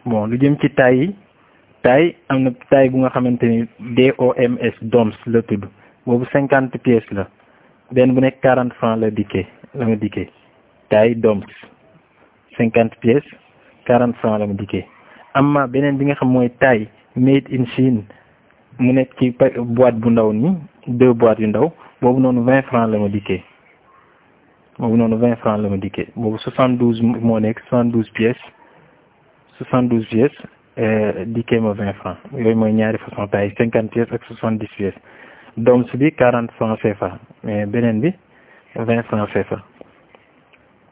bon lu jëm ci taille yi taille am na taille bu nga xamante ni DOMS DOMS la tudd boobu cinquante pièces la benn bu nekk quarante francs la dikkee la ma dikkee taille DOMS cinquante pièces quarante francs la ma dikkee amma beneen bi nga xam mooy taille made in Chine mu nekk ci boîte bu ndaw ni deux boîtes yu ndaw boobu noonu vingt francs la ma dikkee boobu noonu vingt francs la ma dikkee boobu soixante douze moo nekk soixante douze pièces soixante douze pièces dikkee ma vingt francs yooyu mooy ñaari façon taille cinquante pièces ak soixante dix pièces doms bi quarante francs CFA mais beneen bi vingt francs CFA